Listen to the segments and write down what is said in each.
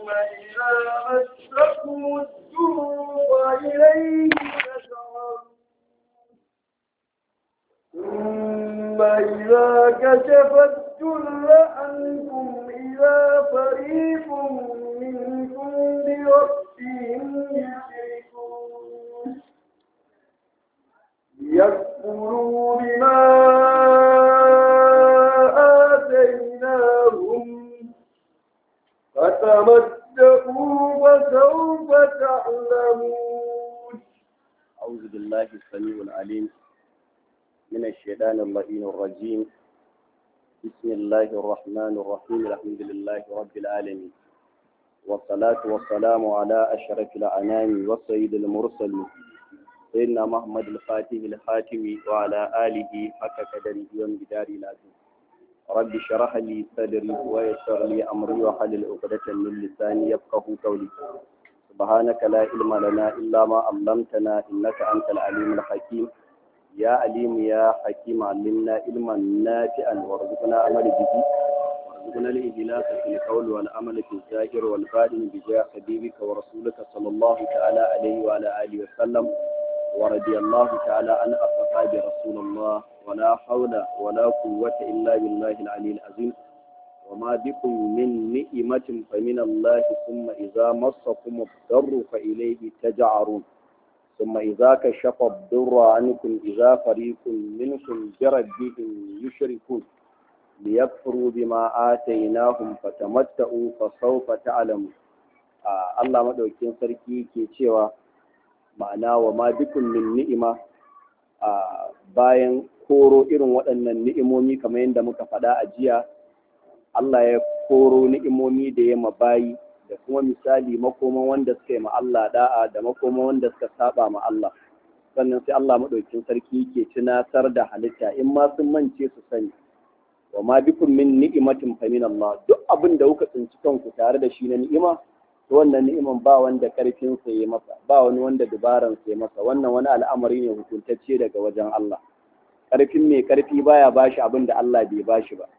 إذا مسكم الضر وإليه تشعرون ثم إذا كشف الضر عنكم إذا فريق منكم بربهم يشركون يكفروا بما آتيناهم فتمتعوا فسوف تعلمون أعوذ بالله السميع العليم من الشيطان اللعين الرجيم بسم الله الرحمن الرحيم الحمد لله رب العالمين والصلاة والسلام على أشرف الأنام والسيد المرسلين سيدنا محمد الفاتح الخاتم وعلى آله حق قدره ومقداره العظيم رب اشرح لي صدري ويسر لي أمري وحلل عقدة من لساني يفقه قولي سبحانك لا علم لنا إلا ما علمتنا إنك أنت العليم الحكيم يا عليم يا حكيم علمنا علما نافعا وارزقنا عمل به وارزقنا الإخلاص في القول والعمل في الظاهر والباطن بجاه حبيبك ورسولك صلى الله تعالى عليه وعلى آله وسلم ورضي الله تعالى عن أصحاب رسول الله ولا حول ولا قوة إلا بالله العلي العظيم وما بكم من نعمة فمن الله ثم إذا مسكم الضر فإليه تجعرون ثم إذا كشف الضر عنكم إذا فريق منكم بربهم يشركون ليكفروا بما آتيناهم فتمتعوا فسوف تعلمون آه الله مدوكين sarki ke cewa ma'ana wa ma bikun min ni'ima a bayan koro irin waɗannan ni'imomi kamar yadda muka faɗa a jiya Allah ya koro ni'imomi da ya bayi da kuma misali makoman wanda suka yi ma Allah da'a da makoman wanda suka saba ma Allah sannan sai Allah maɗaukin sarki ke tunatar da halitta in ma sun mance su sani wa ma bikum min ni'imatin fa min Allah duk abin da kuka tsinci kanku tare da shi na ni'ima to wannan ni'iman ba wanda karfin sa ya masa ba wani wanda dubaran sa ya masa wannan wani al'amari ne hukuntacce daga wajen Allah karfin mai karfi baya bashi abin da Allah bai bashi ba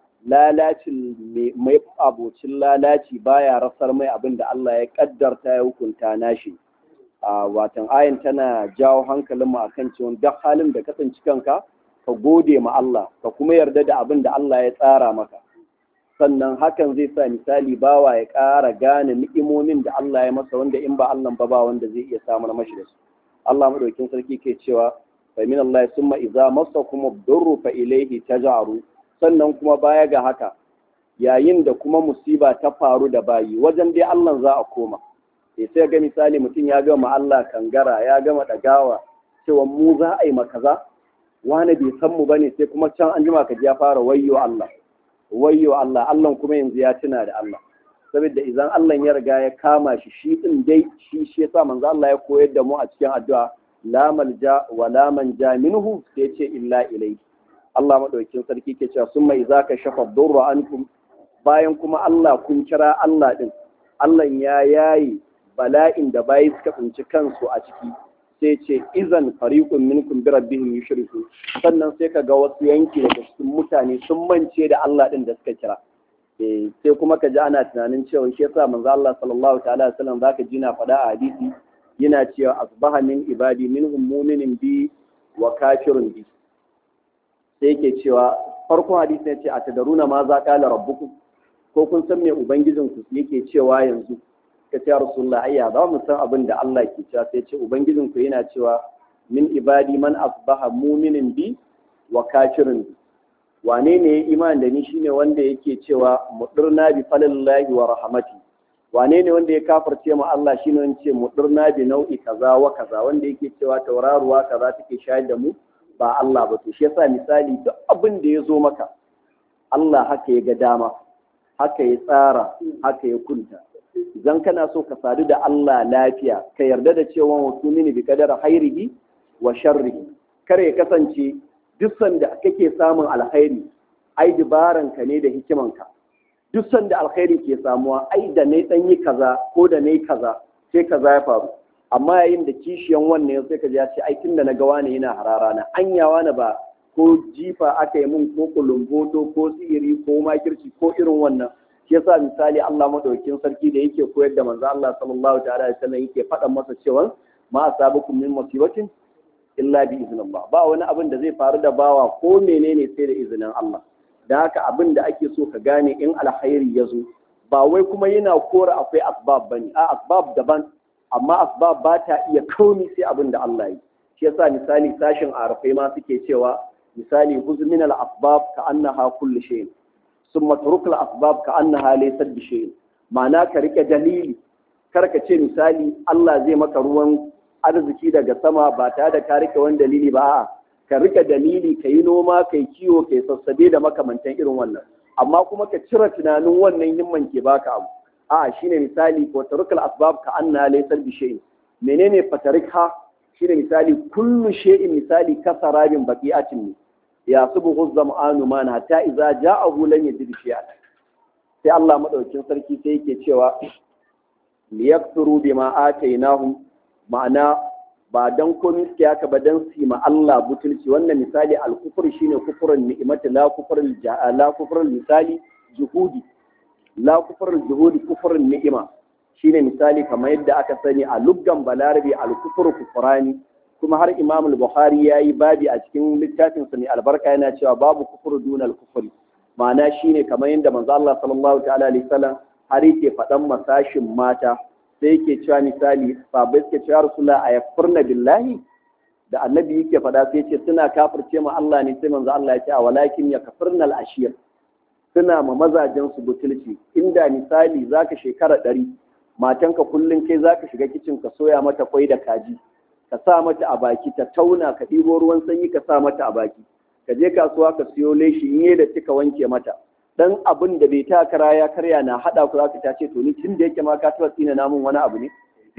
lalacin mai abocin lalaci baya rasar mai abin da Allah ya kaddarta ya hukunta nashi a watan ayin tana jawo hankalin mu akan cewa duk halin da kasance kanka ka gode ma Allah ka kuma yarda da abin da Allah ya tsara maka sannan hakan zai sa misali bawa ya ƙara gane ni'imomin da Allah ya masa wanda in ba Allah ba ba wanda zai iya samar mashi da su Allah madaukin sarki ke cewa fa min Allah summa idza masakum ad-durru fa ilayhi taj'aru sannan kuma baya ga haka yayin da kuma musiba ta faru da bayi wajen dai Allah za a koma sai sai ga misali mutum ya gama Allah kangara ya gama dagawa cewa mu za a yi makaza wani bai san mu bane sai kuma can an jima ka ji ya fara wayyo Allah wayyo Allah Allah kuma yanzu ya tuna da Allah saboda idan Allah ya riga ya kama shi shi din dai shi shi yasa manzo Allah ya koyar da mu a cikin addu'a la malja wa la manja minhu sai ce illa ilayhi Allah maɗaukin sarki ke cewa sun mai za ka shafa durra ankum bayan kuma Allah kun kira Allah ɗin, Allah ya yayi bala'in da bayi suka tsinci kansu a ciki sai ce izan fariqun minkum bi rabbihim yushriku sannan sai ka ga wasu yanki daga cikin mutane sun mance da Allah ɗin da suka kira eh sai kuma ka ji ana tunanin cewa shi yasa manzo Allah sallallahu ta'ala alaihi wasallam zaka ji na faɗa a hadisi yana cewa asbaha min ibadi minhum mu'minun bi wa kafirun bi sai yake cewa farkon hadisi ne ce a tadaruna ma za kala rabbukum ko kun san me ubangijin ku yake cewa yanzu ka ce rasulullah ayya za mu san abin da Allah ke cewa sai ce ubangijin ku yana cewa min ibadi man asbaha mu'minin bi wa kafirin bi wane ne ya iman da ni shine wanda yake cewa mudirna bi falillahi wa rahmati wane ne wanda ya kafirce mu Allah shine wanda ce mudirna bi nau'i kaza wa kaza wanda yake cewa tauraruwa kaza take shayar da mu ba Allah ba to shi yasa misali duk abin da ya zo maka Allah haka ya ga dama haka ya tsara haka ya kunta idan kana so ka sadu da Allah lafiya ka yarda da cewa wasu mini bi kadar hairihi wa sharrihi kar ya kasance duk sanda kake samun alkhairi ai dibaran ka ne da hikimanka duk sanda alkhairi ke samuwa ai da ne dan yi kaza ko da ne kaza sai kaza ya faru amma yayin da kishiyan wannan sai ka ji ya ce ai tunda na ga wani yana harara na anyawa na ba ko jifa aka yi mun ko kulumboto ko sihiri ko makirci ko irin wannan shi yasa misali Allah madaukakin sarki da yake koyar da manzo Allah sallallahu ta'ala alaihi wasallam yake faɗa masa cewa ma asabakum min musibatin illa bi iznillah ba wani abin da zai faru da bawa ko menene sai da izinin Allah da haka abin da ake so ka gane in alkhairi ya zo ba wai kuma yana kora akwai asbab bane a asbab daban amma asbab ba ta iya kauni sai abin da Allah yi shi yasa misali sashin arafai ma suke cewa misali huz min al asbab ka annaha kullu shay summa turuk al asbab ka annaha laysat bi shay ma'ana ka rike dalili kar ka ce misali Allah zai maka ruwan arziki daga sama ba tare da ka rike wani dalili ba a'a ka rike dalili ka yi noma ka yi kiwo ka yi sassabe da makamantan irin wannan amma kuma ka cire tunanin wannan himman ke baka abu a shine misali ko tarukal asbab ka anna laysal bi shay'in menene fatarika shine misali kullu shay'in misali kasarabin baqi'atin ne ya subuhu zam'anu man hatta idza ja'ahu lam yajid shay'an sai Allah madaukin sarki sai yake cewa liyakfuru bima atainahum ma'ana ba dan komai suke haka ba dan su ma Allah butulci wannan misali al-kufr shine kufrun ni'mati la kufrul la kufrul misali juhudi la kufrul juhudi kufrun ni'ima shine misali kamar yadda aka sani a luggan balarabi al-kufru kufrani kuma har Imam al-Bukhari yayi babi a cikin littafin sa ne albarka yana cewa babu kufru dunal kufri ma'ana shine kamar yadda manzo Allah sallallahu ta'ala alaihi wasallam har yake faɗan masashin mata sai yake cewa misali sabai suke cewa rasulullah a yakfurna billahi da annabi yake faɗa sai ce suna kafirce ma Allah ne sai manzo Allah ya ce a walakin ya kafirnal ashir suna ma mazajen su butulci inda misali zaka shekara ɗari matanka kullum kai zaka shiga kicin ka soya mata kwai da kaji ka sa mata a baki ta tauna ka ɗibo ruwan sanyi ka sa mata a baki ka je kasuwa ka siyo leshi in da kika wanke mata dan abin da bai ta kara ya karya na hada ku zaka ta ce to ni tun da yake ma ka taba tsina namun wani abu ne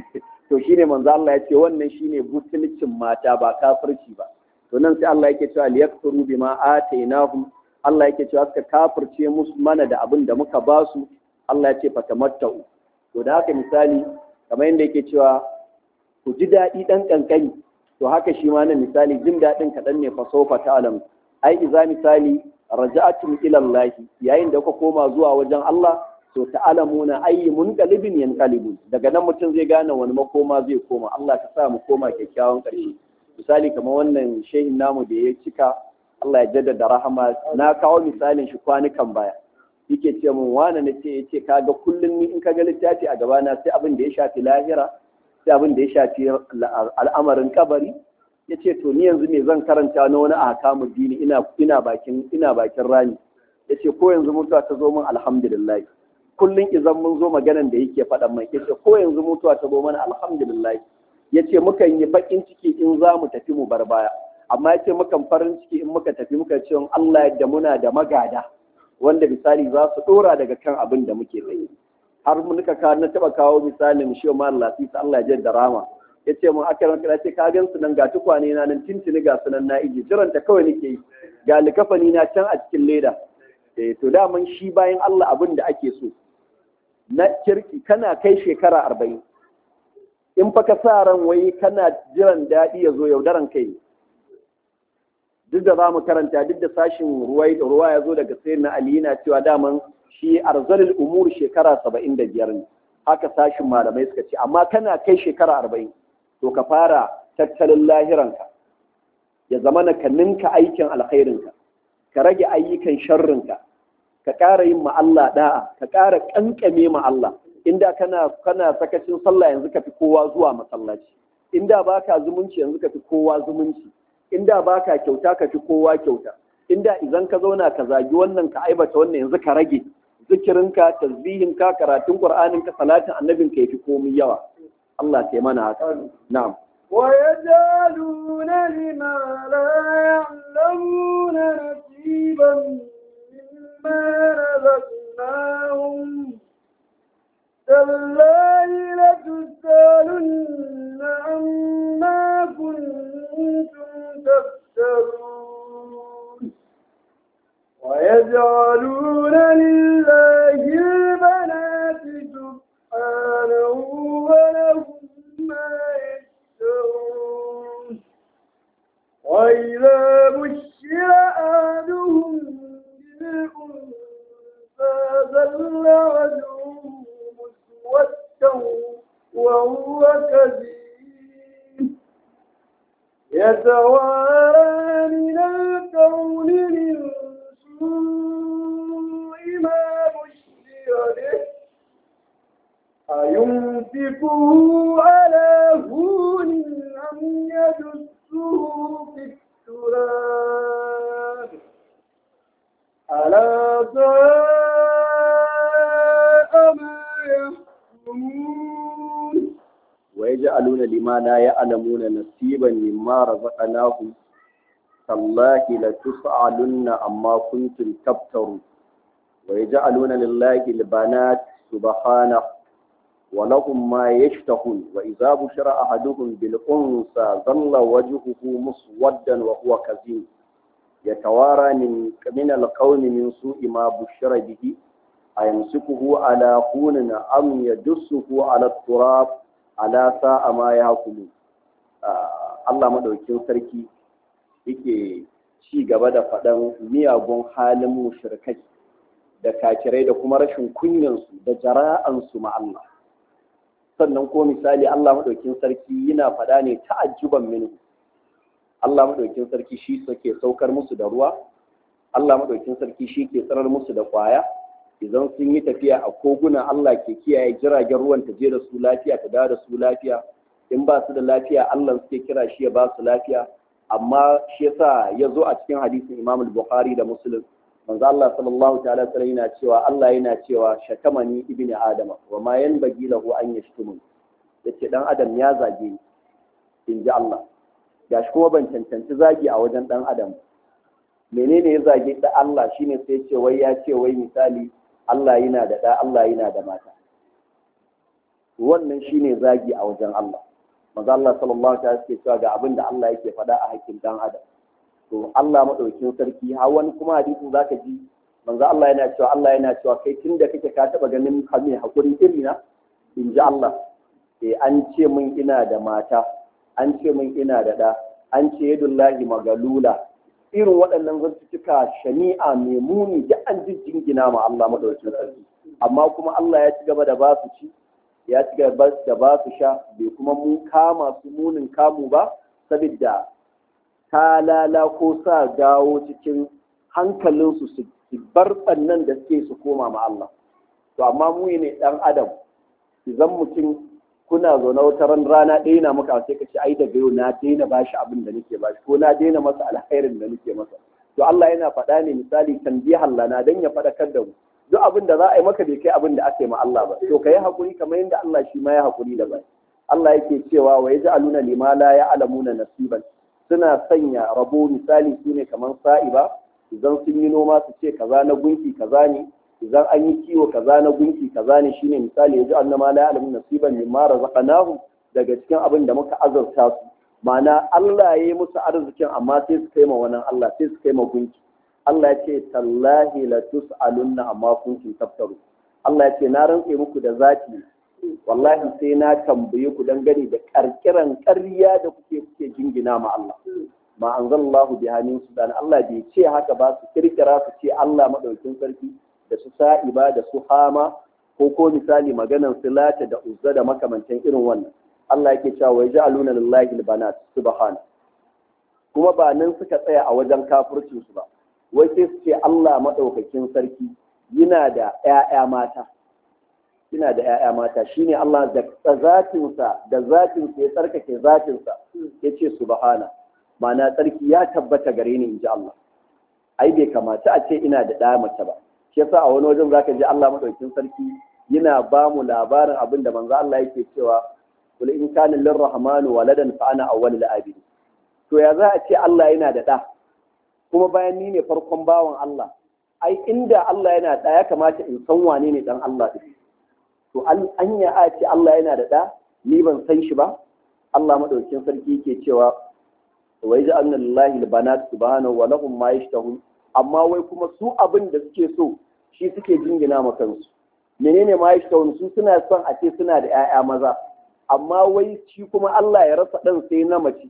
to shine manzo Allah ya ce wannan shine butulcin mata ba kafirci ba to nan sai Allah yake cewa liyakfuru bima atainahum Allah yake cewa suka kafirce musu mana da abin da muka ba su Allah ya ce fatamattau to da haka misali kamar yadda yake cewa ku ji daɗi ɗan ƙanƙani to haka shi ma nan misali jin daɗin kaɗan ne fa sofa ta'lam ai iza misali raja'atum ila Allah yayin da kuka koma zuwa wajen Allah to ta'lamuna ayyi munqalibin yanqalibun daga nan mutum zai gane wani makoma zai koma Allah ka sa mu koma kyakkyawan ƙarshe misali kamar wannan shehin namu da ya cika Allah ya jaddada rahama na kawo misalin shi kwanukan baya yake ce mun wani na ce yace kaga kullum ni in kaga littafi a gabana sai abin da ya shafi lahira sai abin da ya shafi al'amarin kabari ya ce to ni yanzu me zan karanta na wani a kamun dini ina bakin ina bakin rani ya ce ko yanzu mutuwa ta zo min alhamdulillah kullum idan mun zo maganan da yake faɗan mai ya ce ko yanzu mutuwa ta zo mana alhamdulillah ya ce mukan yi baƙin ciki in za mu tafi mu bar baya amma ya ce mukan farin ciki in muka tafi muka ce Allah yadda muna da magada wanda misali za su ɗora daga kan abin da muke tsaye har muka kawo na taɓa kawo misalin shi ma lafisa Allah ya da rama ya ce mun aka ranka ce ka gan su nan ga tukwane na nan tintini ga sunan na iji jiran ta kawai nake yi ga likafani na can a cikin leda eh to daman shi bayan Allah abin da ake so na kirki kana kai shekara arba'in in fa ka sa ran wai kana jiran daɗi ya zo yaudaran kai duk da za mu karanta duk da sashin ruwa ya zo daga sayar na ali na cewa daman shi arzalil umur shekara saba'in da biyar ne haka sashin malamai suka ce amma kana kai shekara arba'in to ka fara tattalin lahiranka ya zama na ka ninka aikin alkhairinka ka rage ayyukan sharrinka ka ƙara yin Allah da'a ka ƙara ƙanƙame ma Allah inda kana kana sakacin sallah yanzu ka fi kowa zuwa masallaci inda baka zumunci yanzu ka fi kowa zumunci inda baka kyauta ka fi kowa kyauta inda idan ka zauna ka zagi wannan ka aibata wannan yanzu ka rage zikirinka tasbihinka karatun qur'aninka salatin annabinka yafi komai yawa Allah sai mana haka na'am ويجعلون لما لا يعلمون نصيبا مما رزقناهم تالله لتسألن عما كنتم تفترون ويجعلون لله البنات سبحانه ولهم ما يشترون وإذا بشر أحدهم بالأنثى ظل وهو كذيب يتوارى من الكون من سوء ما بشر به أيمسكه على هون أم يدسه في التراب ألا ساء ما يحكمون ويجعلون لما لا يعلمون نصيبا مما رزقناهم تالله لتسألن عما كنتم تفترون ويجعلون لله البنات سبحانه ولهم ما يشتهون وإذا بشر أحدهم بالأنثى ظل وجهه مسودا وهو كظيم يتوارى من من القوم من سوء ما بشر به أيمسكه على هون أم يدسه على التراب على ساء ما يحكمون Allah madaukin sarki yake ci gaba da faɗan miyagun halin mushrikai da kakirai da kuma rashin kunyansu da jara'ansu ma Allah sannan ko misali Allah madaukin sarki yana faɗa ne ta'ajjuban minhu Allah madaukin sarki shi ke saukar musu da ruwa Allah madaukin sarki shi ke tsarar musu da kwaya idan sun yi tafiya a koguna Allah ke kiyaye jiragen ruwan ta je da su lafiya ta dawo da su lafiya in ba su da lafiya Allah suke kira shi ya ba su lafiya amma shi yasa ya zo a cikin hadisin Imam Bukhari da Muslim manzo Allah sallallahu ta'ala sallam yana cewa Allah yana cewa shakamani ibni adama wa ma yanbaghi lahu an yashtumun yace dan adam ya zage ni in ji Allah gashi kuma ban cancanci zagi a wajen dan adam menene ya zage da Allah shine sai ce wai ya ce wai misali Allah yana da da Allah yana da mata wannan shine zagi a wajen Allah manzo Allah sallallahu ta'ala suke cewa ga abin da Allah yake faɗa a hakkin dan adam to Allah madaukin sarki har wani kuma hadisin zaka ji manzo Allah yana cewa Allah yana cewa kai tunda kake ka taba ganin mai hakuri irina in ji Allah eh an ce min ina da mata an ce min ina da da an ce yadullahi magalula irin waɗannan zantuttuka shani'a mai muni da an jingina ma Allah madaukin sarki amma kuma Allah ya ci gaba da ba su ci ya ci gaba da ba su sha bai kuma mun kama su munin kamu ba saboda talala ko sa dawo cikin hankalinsu su bar ɓannan da suke su koma ma Allah. To amma mu ne ɗan adam, idan mutum kuna zaune wata ran rana ɗaya na maka sai ka ce ai daga yau na daina ba shi abin da nake ba shi ko na daina masa alkhairin da nake masa. To Allah yana faɗa ne misali tanbihan lana dan ya faɗakar da mu. Duk abin da za a yi maka bai kai abin da aka yi ma Allah ba. To ka yi haƙuri kamar yadda Allah shi ma ya haƙuri da bai. Allah yake cewa wa yaj'aluna lima la ya'lamuna nasiban suna sanya rabo misali su ne kamar sa'iba idan sun yi noma su ce kaza na gunki kaza ne idan an yi kiwo kaza na gunki kaza ne shine misali yaji annama la ya'lamu nasiban mimma razaqnahum daga cikin abin da muka azurta su ma'ana Allah ya yi musu arzikin amma sai su kai ma wannan Allah sai su kai ma gunki Allah ya ce tallahi la tus'alunna amma kuntum taftaru Allah ya ce na rantse muku da zaki wallahi sai na tambaye ku dangane da karkiran ƙarya da kuke kuke jingina ma Allah ma anzalallahu biha min sudan Allah bai ce haka ba su kirkira su ce Allah madaukin sarki da su sa'iba da su hama ko ko misali maganan silata da uzza da makamantan irin wannan Allah yake cewa wa ja'aluna lillahi albanat subhana kuma ba nan suka tsaya a wajen kafircin su ba wai sai su ce Allah madaukakin sarki yana da ƴaƴa mata ina da ‘ya'ya mata shi ne Allah da zatinsa da zatinsa ya tsarkake zatinsa ya ce subhana ma'ana tsarki ya tabbata gare ni in ji Allah ai bai kamata a ce ina da ɗaya mace ba shi yasa a wani wajen zaka ji Allah madaukin sarki yana ba mu labarin abin da manzo Allah yake cewa kul in kana lirrahmanu waladan fa ana awwalul abidi to ya za a ce Allah yana da ɗa kuma bayan ni ne farkon bawan Allah ai inda Allah yana da ya kamata in san wane ne dan Allah din to an ya a ce Allah yana da ɗa ni ban san shi ba Allah madaukin sarki yake cewa wa yaj'alna lillahi albanat subhanahu wa lahum ma yashtahun amma wai kuma su abin da suke so shi suke jingina ma kansu menene ma yashtahun su suna son a ce suna da 'ya'ya maza amma wai shi kuma Allah ya rasa ɗan sai na mace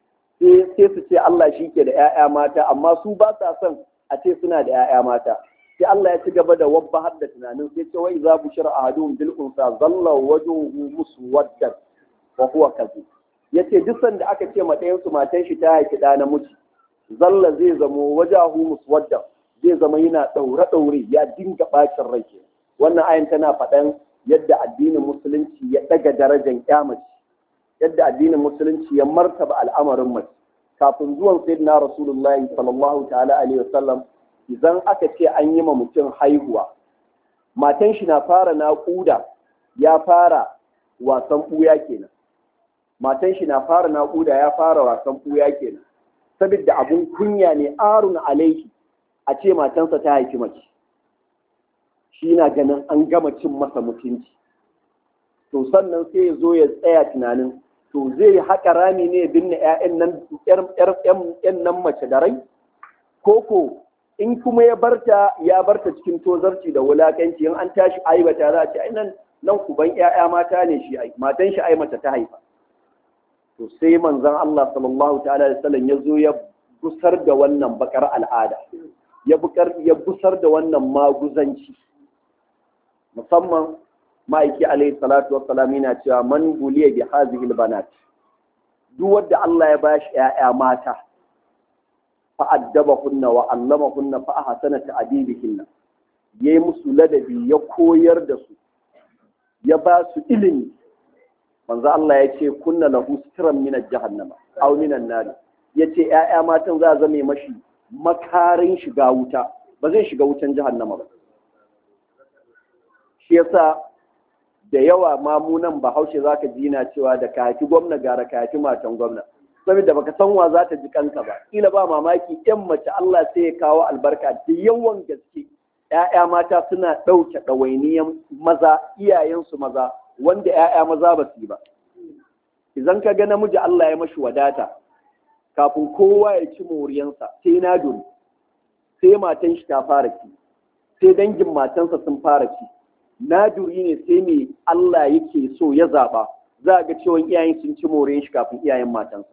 sai su ce Allah shi ke da 'ya'ya mata amma su ba sa son a ce suna da 'ya'ya mata sai Allah ya ci gaba da wabba har da tunanin sai ce wai za bu shira ahadun bil unsa zalla wajhuhu muswaddan wa huwa kadhib yace duk sanda aka ce ma ɗayan su matan shi ta haifi ɗa namiji zalla zai zamo wajahu muswaddan zai zama yana ɗaure ɗaure ya dinga bacin rai wannan ayan tana faɗan yadda addinin musulunci ya ɗaga darajar ƙyamaci yadda addinin musulunci ya martaba al'amarin mace kafin zuwan sayyidina rasulullahi sallallahu ta'ala alaihi wasallam idan aka ce an yi ma mutum haihuwa matan shi na fara naƙuda ya fara wasan ɓuya kenan matan shi na fara naƙuda ya fara wasan ɓuya kenan saboda abun kunya ne arun alaihi a ce matansa ta haifi mace shi na ganin an gama cin masa mutunci to sannan sai ya zo ya tsaya tunanin to zai haƙa rami ne ya binne 'ya'yan nan mace da rai koko in kuma ya barta ya barta cikin tozarci da wulakanci in an tashi aibata za a ce nan nan kuban 'ya'ya mata ne shi ai matan shi ai mace ta haifa to sai manzon Allah sallallahu ta'ala alaihi wasallam ya zo ya gusar da wannan bakar al'ada ya busar da wannan maguzanci musamman ma'aiki alaihi salatu wassalam yana cewa man buliya bi hazihil banat duk wanda Allah ya bashi ƴaƴa mata fa addabahunna wa allamahunna fa ahsana ta'dibihinna yayi musu ladabi ya koyar da su ya ba su ilimi manzo Allah ya ce kunna lahu sitran min jahannama aw min an-nar yace ƴaƴa matan za zame mashi makarin shiga wuta ba zai shiga wutan jahannama ba shi yasa da yawa mamunan bahaushe za ka jina cewa da kaki gwamna gara kaki matan gwamna saboda baka san wa za ta ji kanka ba kila ba mamaki yan mace Allah sai ya kawo albarka da yawan gaske ‘ya'ya mata suna ɗauke ɗawainiyan maza iyayensu maza wanda ‘ya'ya maza ba su yi ba idan ka ga namiji Allah ya mashi wadata kafin kowa ya ci moriyansa sai na dori sai matan shi ta fara ci sai dangin matansa sun fara ci naduri ne sai mai Allah yake so ya zaɓa za a ga cewa iyayen sun ci more shi kafin iyayen matansa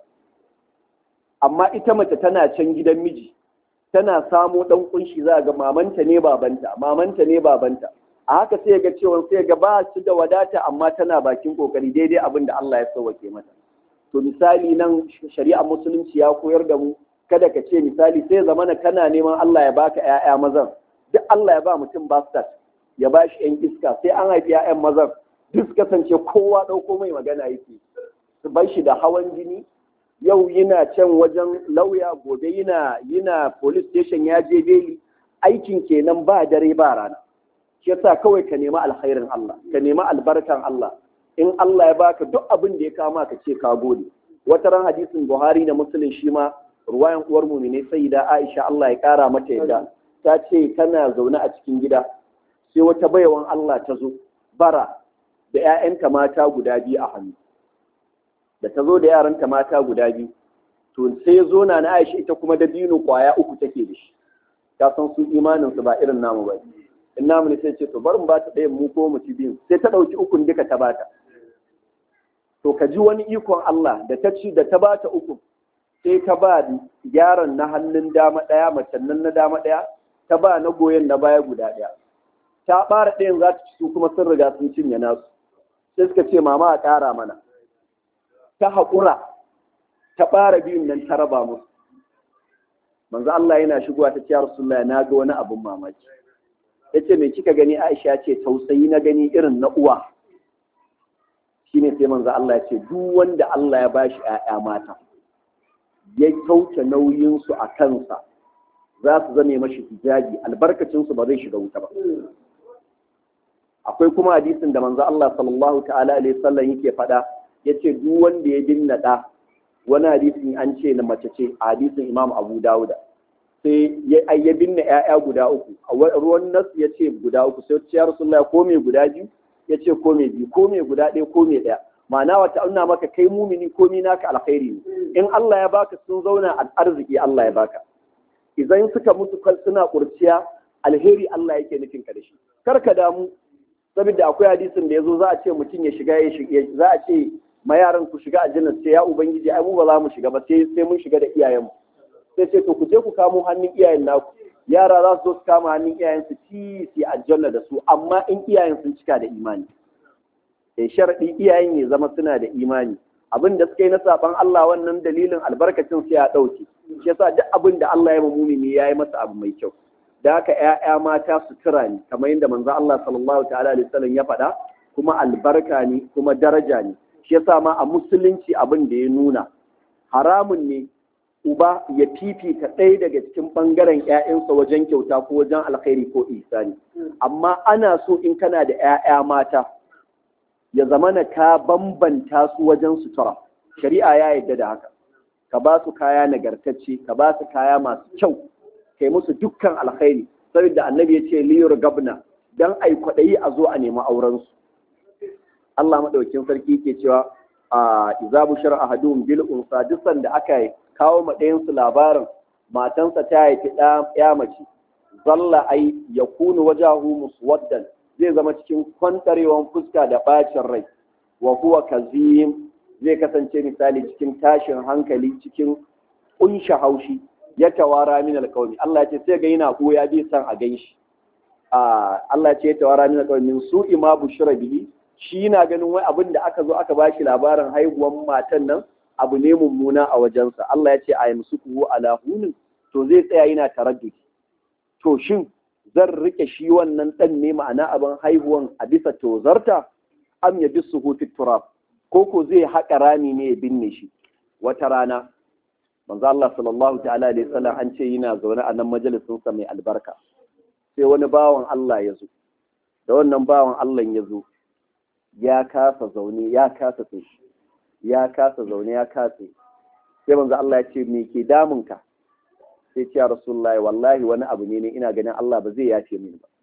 amma ita mace tana can gidan miji tana samo ɗan kunshi za a ga mamanta ne babanta mamanta ne babanta a haka sai ga cewa sai ga ba su da wadata amma tana bakin kokari daidai abin da Allah ya sauwake mata to misali nan shari'ar musulunci ya koyar da mu kada ka ce misali sai zamana kana neman Allah ya baka ƴaƴa mazan duk Allah ya ba mutum bastard ya ba shi ‘yan iska sai an haifi ‘ya'yan mazan duk kasance kowa ɗauko mai magana yake su bar shi da hawan jini yau yana can wajen lauya gobe yana yana police station ya je beli aikin kenan ba dare ba rana shi yasa kawai ka nemi alkhairin Allah ka nemi albarkan Allah in Allah ya baka duk abin da ya kama ka ce ka gode wata ran hadisin Buhari da Muslim shi ma ruwayan uwar mu ne sai da Aisha Allah ya kara mata yadda ta ce tana zaune a cikin gida sai wata baiwan Allah ta zo bara da ‘ya'yanta mata guda biyu a hannu da ta zo da yaranta mata guda biyu to sai zo na na Aisha ita kuma da dino kwaya uku take da shi ta san su imanin su ba irin namu ba in namu ne sai ce to bari mu ba ta ɗayan mu ko mu ci biyu sai ta ɗauki ukun duka ta bata to ka ji wani ikon Allah da ta ci da ta bata uku sai ta ba yaron na hannun dama ɗaya macen nan na dama ɗaya ta ba na goyon na baya guda ɗaya ta ɓara ɗayan za ta ci su kuma sun riga sun cinye nasu sai suka ce mama a ƙara mana ta haƙura ta ɓara biyun nan ta raba musu manzo Allah yana shigowa ta ce Rasulullah na ga wani abin mamaki yace me kika gani Aisha ce tausayi na gani irin na uwa shine sai manzo Allah ya ce duk wanda Allah ya bashi ƴaƴa mata ya kauce nauyin su a kansa za su zame mashi hijabi albarkacin su ba zai shiga wuta ba akwai kuma hadisin da manzo Allah sallallahu ta'ala alaihi wasallam yake faɗa yace duk wanda ya dinna da wani hadisin an ce na mace ce a hadisin Imam Abu Dawuda sai ya ya binne ƴaƴa guda uku a ruwan nas ya ce guda uku sai ya Rasulullah ko me guda biyu ya ce ko me biyu ko me guda ɗaya ko me ɗaya ma'ana wata auna maka kai mumini ko mi naka alkhairi ne in Allah ya baka sun zauna a arziki Allah ya baka idan suka mutu suna kurciya alheri Allah yake nufin ka da shi kar ka damu saboda akwai hadisin da yazo za a ce mutum ya shiga ya shiga za a ce ma yaran ku shiga aljanna sai ya ubangiji ai mu ba za mu shiga ba sai sai mun shiga da iyayenmu sai ce to ku je ku kamo hannun iyayen naku yara za su zo su kama hannun iyayen su ci su aljanna da su amma in iyayen sun cika da imani eh sharadi iyayen ya zama suna da imani abin da suka yi na saban Allah wannan dalilin albarkacin sai ya dauke shi yasa duk abin da Allah ya ma mumini ya yi masa abu mai kyau da haka ƴaƴa mata sutura ne kamar yadda manzo Allah sallallahu ta'ala alaihi wasallam ya faɗa kuma albarka ne kuma daraja ne shi yasa ma a musulunci abin da ya nuna haramun ne uba ya fifita ɗaya daga cikin ɓangaren ‘ya'yansa wajen kyauta ko wajen alkhairi ko isani amma ana so in kana da ‘ya'ya mata ya zamana ka bambanta su wajen sutura shari'a ya yarda da haka ka ba su kaya nagartacce ka ba su kaya masu kyau kai musu dukkan alkhairi saboda annabi ya ce liyar gabna dan ai kwaɗayi a zo a nemi aurensu Allah maɗaukin sarki ke cewa a iza bushar ahadum bil unsa duk sanda aka kawo ma ɗayansu labarin matansa ta haifi ɗaya mace zalla ai ya kunu wajahu muswaddan zai zama cikin kwantarewan fuska da bacin rai wa huwa kazim zai kasance misali cikin tashin hankali cikin kunsha haushi ya tawara min alqawmi Allah ya ce sai ga yana ya bi san a ganshi a Allah ya ce ya tawara min alqawmi min su'i ma bushra bihi shi na ganin wai abin da aka zo aka bashi labarin haihuwan matan nan abu ne mummuna a wajensa Allah ya ce a yamsu kuhu ala hunin to zai tsaya yana taraddudi to shin zan rike shi wannan dan ne ma'ana abin haihuwan a bisa tozarta am ya bisu hutu turab ko ko zai haƙa rami ne ya binne shi wata rana manzo Allah sallallahu ta'ala alaihi wasallam an ce yana zaune a nan majalisin sa mai albarka sai wani bawan Allah ya zo da wannan bawan Allah ya zo ya kasa zaune ya kasa tsaye ya kasa zaune ya kasa sai manzo Allah ya ce me ke damun ka sai ce ya rasulullahi wallahi wani abu ne ne ina ganin Allah ba zai yafe mini ba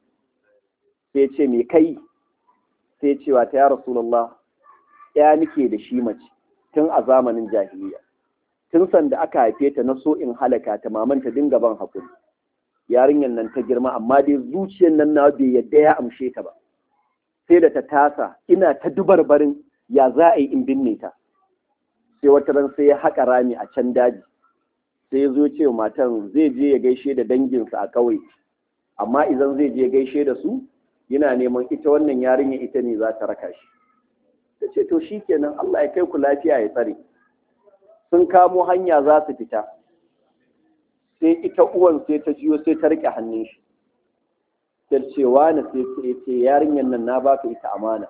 sai ce me kai sai cewa ta ya rasulullah ya nike da shi mace tun a zamanin jahiliya tun sanda aka haife ta na so in halaka ta maman ta dinga ban hakuri yarinyar nan ta girma amma dai zuciyar nan na bai yadda ya amshe ta ba sai da ta tasa ina ta dubar barin ya za a yi in binne ta sai wata ran sai ya haƙa rami a can daji sai ya zo ce matan zai je ya gaishe da danginsa a ƙauye amma idan zai je gaishe da su yana neman ita wannan yarinya ita ne za ta raka shi ta ce to shi kenan Allah ya kai ku lafiya ya tsare sun kamo hanya za su fita sai ita uwan sai ta jiyo sai ta rike hannun shi sai ce wani sai ce ce yarinyar nan na baka ita amana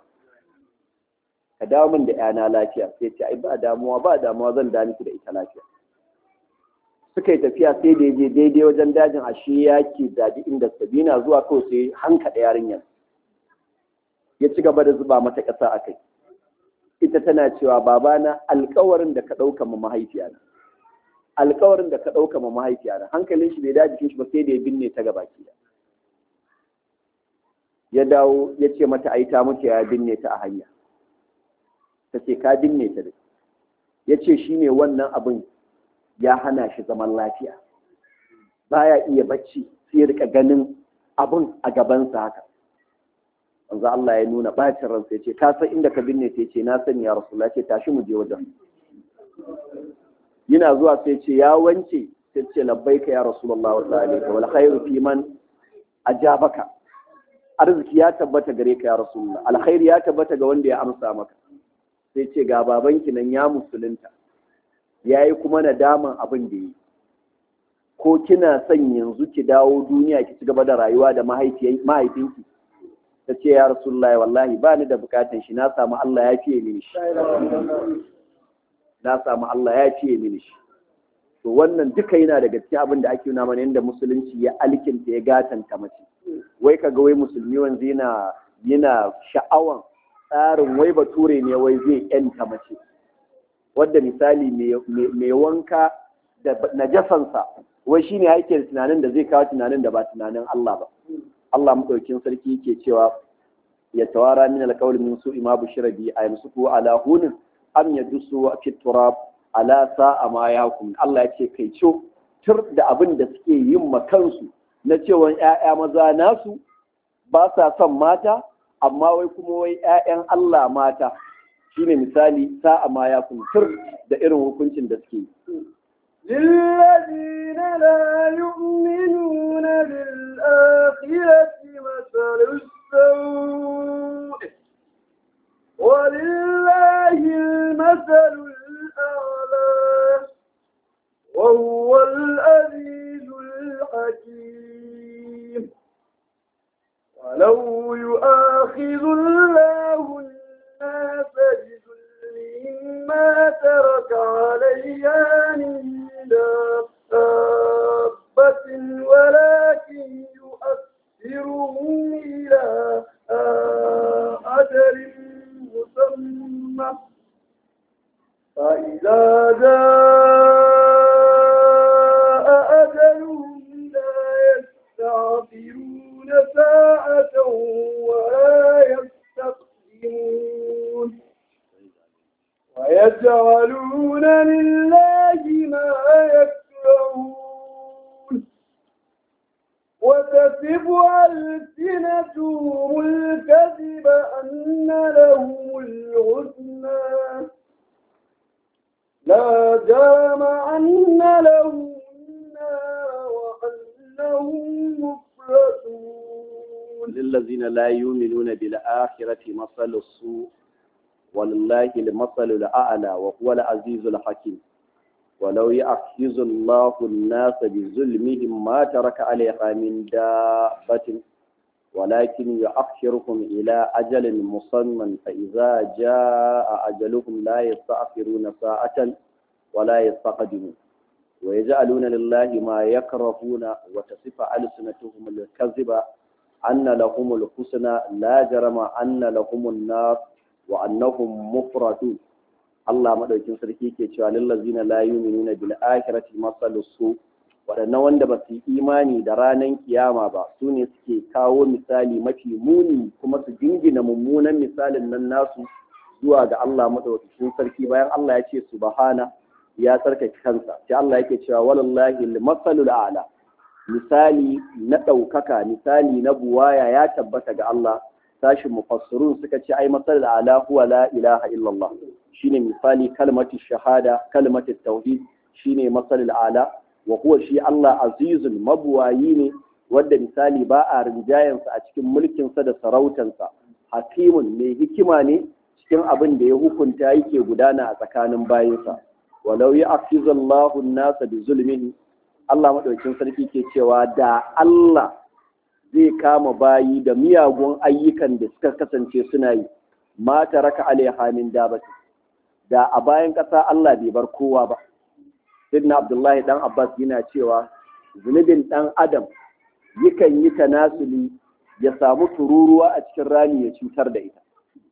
ka dawo min da yana lafiya sai ce ai ba damuwa ba damuwa zan da miki da ita lafiya suka yi tafiya sai da je daidai wajen dajin ashe ya ke daji inda sabina zuwa kawai sai hankaɗa yarinyar ya ci gaba da zuba mata ƙasa a kai ita tana cewa babana alkawarin da ka ɗauka ma mahaifiyana alkawarin da ka ɗauka ma mahaifiyana hankalin shi bai daji shi ba sai da ya binne ta gaba ki ya dawo ya ce mata ai ta mutu ya binne ta a hanya ta ce ka binne ta da ya ce shi ne wannan abin ya hana shi zaman lafiya baya iya bacci sai rika ganin abin a gabansa haka wanzu Allah ya nuna bacin ransa ya ce ka san inda ka binne ta ce na sani ya rasu ce tashi mu je wajen yana zuwa sai ce ya wance sai ce labbaika ya rasulullah wa sallallahu wal khairu fi man ajabaka arziki ya tabbata gare ka ya rasulullah alkhairi ya tabbata ga wanda ya amsa maka sai ce ga babanki nan ya musulunta ya yi kuma nadaman abin da yi ko kina son yanzu ki dawo duniya ki ci gaba da rayuwa da mahaifinki ta ce ya rasulullahi wallahi ba ni da bukatan shi na samu Allah ya fiye mini shi na samu Allah ya fiye mini shi to wannan duka yana daga cikin abin da ake nuna mana yadda musulunci ya alkinta ya gatanta mace wai kaga wai musulmi wanzu yana yana sha'awan tsarin wai bature ne wai zai yanta mace wadda misali mai wanka da najasansa wai shine yake tunanin da zai kawo tunanin da ba tunanin Allah ba Allah madaukin sarki yake cewa ya tawara min alqawl min su'i ma bushira bi ayamsuku ala hunin am yadusu fi turab ala sa'a ma yahkum Allah yake kai co tur da abin da suke yin makansu na cewa ƴaƴa maza nasu ba sa son mata amma wai kuma wai ƴaƴan Allah mata shine misali sa'a ma ya kuntur da irin hukuncin da suke للذين لا يؤمنون بالآخرة مثل السوء ولله المثل الأعلى وهو العزيز الحكيم ولو يؤاخذ الله الناس بظلمهم ما ترك عليها من دابة ولكن يؤخرهم إلى أجل مسمى فإذا جاء أجلهم لا يستعفرون ساعة ولا يستقدمون ويجعلون لله ما يكرهون وتصف ألسنتهم الكذب أن لهم الحسنى لا جرم أن لهم النار وأنهم مفلتون للذين لا يؤمنون بالآخرة مثل السوء ولله المثل الأعلى وهو العزيز الحكيم ولو يأخذ الله الناس بظلمهم ما ترك عليها من دابة ولكن يؤخركم إلى أجل مسمى فإذا جاء أجلهم لا يستأخرون ساعة ولا يستقدمون ويجعلون لله ما يكرهون وتصف ألسنتهم الكذب أن لهم الحسنى لا جرم أن لهم النار وأنهم مفردون Allah madaukin sarki ke cewa lillazina la yu'minuna bil akhirati masalus su waɗannan wanda ba su yi imani da ranar kiyama ba su ne suke kawo misali mafi muni kuma su jingina mummunan misalin nan nasu zuwa ga Allah madaukakin sarki bayan Allah ya ce subhana ya tsarkake kansa sai Allah yake cewa walallahi al-masalul a'la misali na ɗaukaka misali na buwaya ya tabbata ga Allah sashin mufassirun suka ce ai masalul a'la huwa la ilaha illallah shine misali kalmati shahada kalmati tauhid shine masalul a'la wa huwa shi Allah azizun mabuwayi ne wadda misali ba a rinjayensa a cikin mulkinsa da sarautansa hakimun mai hikima ne cikin abin da ya hukunta yake gudana a tsakanin bayinsa walau ya afizallahu nasa bi zulmihi Allah madaukin sarki ke cewa da Allah zai kama bayi da miyagun ayyukan da suka kasance suna yi ma taraka alaiha min dabati da a bayan ƙasa Allah bai bar kowa ba Sidna Abdullahi dan Abbas yana cewa zunubin dan Adam yakan yi tanasuli ya samu tururuwa a cikin rami ya cutar da ita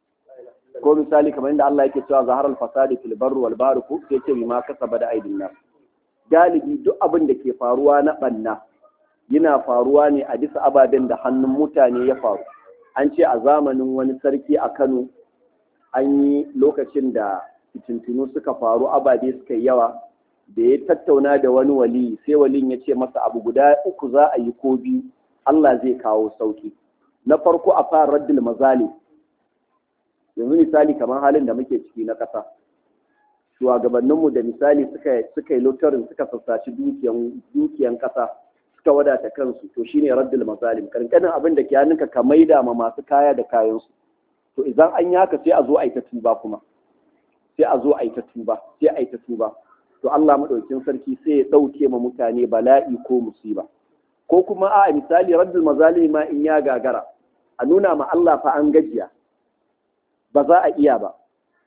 ko misali kamar inda Allah yake cewa zaharal fasadi fil barri wal bahri ko sai ce bima kasaba da aidin nas galibi duk abin da ke faruwa na banna yana faruwa ne a bisa ababen da hannun mutane ya faru an ce a zamanin wani sarki a Kano an yi lokacin da fitintunu suka faru ababe suka yi yawa da ya tattauna da wani wali sai walin ya ce masa abu guda uku za a yi ko biyu Allah zai kawo sauki na farko a fara raddul mazali yanzu misali kamar halin da muke ciki na ƙasa shugabanninmu da misali suka suka yi lotarin suka sassaci dukiyan dukiyan ƙasa suka wadata kansu to shine raddul mazalim kankanin abin da ke hannunka ka maida ma masu kaya da kayansu to idan an yi haka sai a zo a yi ta tuba kuma sai a zo a yi ta tuba sai a yi ta tuba to Allah madaukin sarki sai ya ɗauke ma mutane bala'i ko musiba ko kuma a misali raddul mazalim ma in ya gagara a nuna ma Allah fa an gajiya ba za a iya ba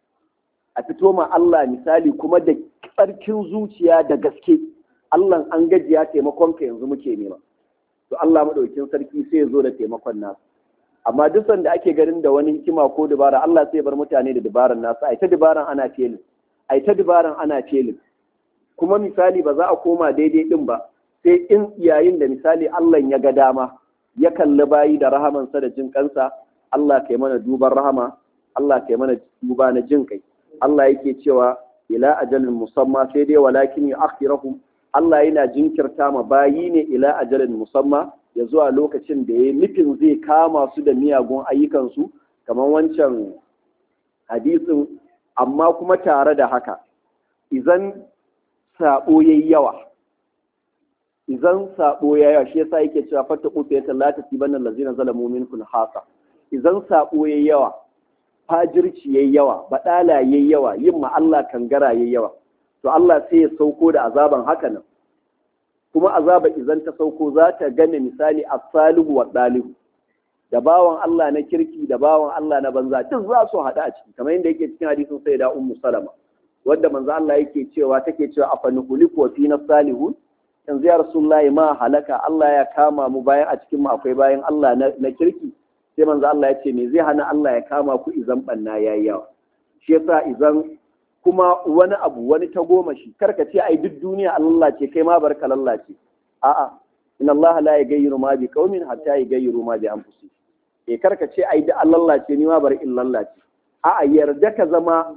a fito ma Allah misali kuma da tsarkin zuciya da gaske Allah an gajiya taimakon ka yanzu muke nema to Allah madaukin sarki sai ya zo da taimakon nasu amma duk sanda ake ganin da wani hikima ko dabara Allah sai bar mutane da dabaran nasu ai ta dabaran ana felin ai ta dabaran ana felin kuma misali ba za a koma daidai din ba sai in yayin da misali Allah ya ga dama ya kalli bayi da rahamansa da jin kansa Allah kai mana duban rahama Allah kai mana duba na jin kai Allah yake cewa ila ajalin musamma sai dai walakin ya akhirahum Allah yana jinkirta ma bayi ne ila ajalin musamma ya zuwa lokacin da ya nufin zai kama su da miyagun ayyukansu kamar wancan hadisin amma kuma tare da haka idan sabo yayi yawa idan sabo yayi yawa shi yasa yake cewa fatta qutu ta la tasibanna allazina zalamu minkum hasa idan sabo yayi yawa fajirci yayi yawa badala yayi yawa yin ma Allah kangara yayi yawa to Allah sai ya sauko da azaban haka nan kuma azaba idan ta sauko za ta gane misali as-salihu wa dalihu da bawan Allah na kirki da bawan Allah na banza duk za su haɗu a ciki kamar yadda yake cikin hadisin sai da ummu salama wanda manzo Allah yake cewa take cewa afanuhuliku wa fina salihun yanzu ya rasulullahi ma halaka Allah ya kama mu bayan a cikin mu akwai bayan Allah na kirki sai manzo Allah ya ce me zai hana Allah ya kama ku izan banna yayi yawa shi yasa izan kuma wani abu wani ta goma shi karka ce ai duk duniya Allah ce kai ma barka lallace a'a inna Allah la yaghayyiru ma bi qaumin hatta yaghayyiru ma bi anfusihim eh karka ce ai da Allah ce ni ma bar in lallace a'a yarda ka zama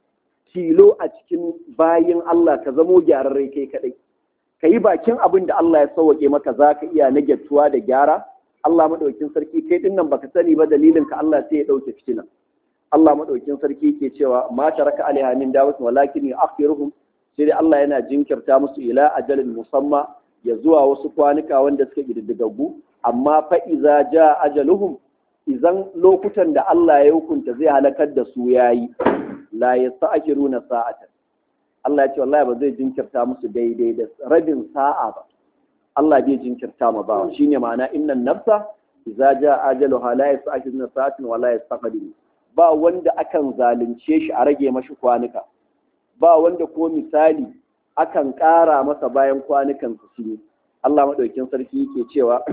tilo a cikin bayin Allah ka zamo gyararre kai kadai ka yi bakin abin da Allah ya sauwaƙe maka za ka iya nagyatuwa da gyara Allah maɗaukin sarki kai ɗin nan baka sani ba dalilin ka Allah sai ya ɗauke fitina Allah maɗaukin sarki ke cewa ma taraka alaiha min dawud walakin yu'akhiruhum sai dai Allah yana jinkirta musu ila ajalin musamma ya zuwa wasu kwanuka wanda suka kididdigaggu amma fa iza ja ajaluhum idan lokutan da Allah ya hukunta zai halakar da su yayi la yasta'khiruna sa'atan Allah ya ce wallahi ba zai jinkirta musu daidai da rabin sa'a ba Allah bai jinkirta ma ba shine ma'ana innan nafsa idza jaa ajaluha la yasta'khiruna sa'atan wa la yastaqdimu ba wanda akan zalunce shi a rage mashi kwanuka ba wanda ko misali akan ƙara masa bayan kwanukan su shi Allah madaukin sarki yake cewa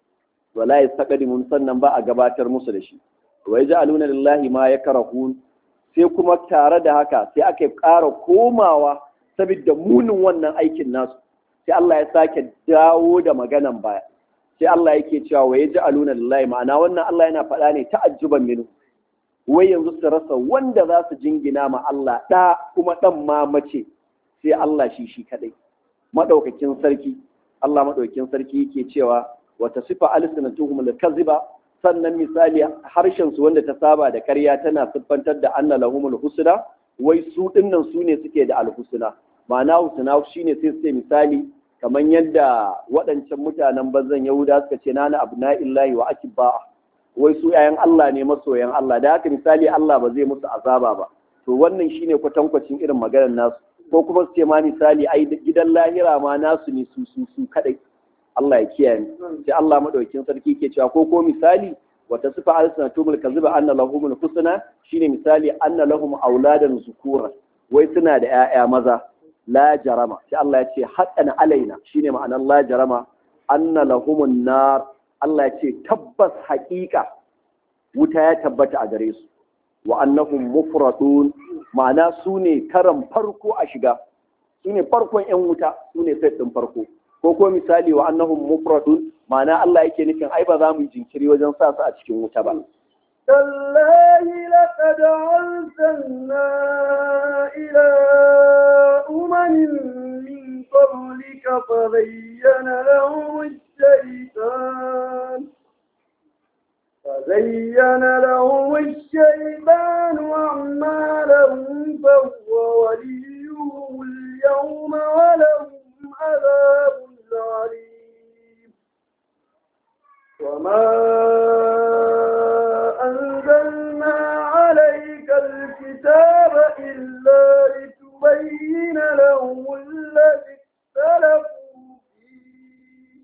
wala yastaqdimun sannan ba a gabatar musu da shi wa yaj'aluna lillahi ma yakrahun sai kuma tare da haka sai aka ƙara komawa saboda munin wannan aikin nasu sai Allah ya sake dawo da maganan baya sai Allah yake cewa wa yaj'aluna lillahi ma'ana wannan Allah yana faɗa ne ta'ajjuban minhu wai yanzu su rasa wanda za su jingina ma Allah ɗa kuma ɗan ma mace sai Allah shi shi kaɗai maɗaukakin sarki Allah maɗaukakin sarki yake cewa wata sifa alsinatuhum al-kaziba sannan misali harshen su wanda ta saba da ƙarya tana siffantar da anna lahumul husna wai su dinnan su ne suke da alhusna ma'ana husna shine sai su misali kamar yadda waɗancan mutanen bazan yahuda suka ce nana abna'illahi wa akibba wai su yayan Allah ne masoyan Allah da haka misali Allah ba zai musu azaba ba to wannan shine kwatankwacin irin maganar nasu ko kuma su ce ma misali ai gidan lahira ma nasu ne su su su kadai Allah ya kiyaye sai Allah madaukakin sarki ke cewa ko ko misali wata sifa alsanatumul kaziba anna lahumul husna shine misali anna lahum auladan zukura wai suna da 'ya'ya maza la jarama sai Allah ya ce haqqan alaina shine ma'anar la jarama anna lahumun nar Allah ya ce tabbas haƙiƙa wuta ya tabbata a gare su wa annahum mufradun ma'ana su ne karan farko a shiga su ne farkon 'yan wuta su ne sai ɗin farko ko ko misali wa annahum mufradun ma'ana Allah yake nufin ai ba za mu yi jinkiri wajen sa su a cikin wuta ba تالله لقد أرسلنا إلى أمم من قبلك فبين لهم الشيطان فزين لهم الشيطان أعمالهم فهو وليهم اليوم ولهم عذاب عليم وما أنزلنا عليك الكتاب إلا لتبين لهم الذي اختلفوا فيه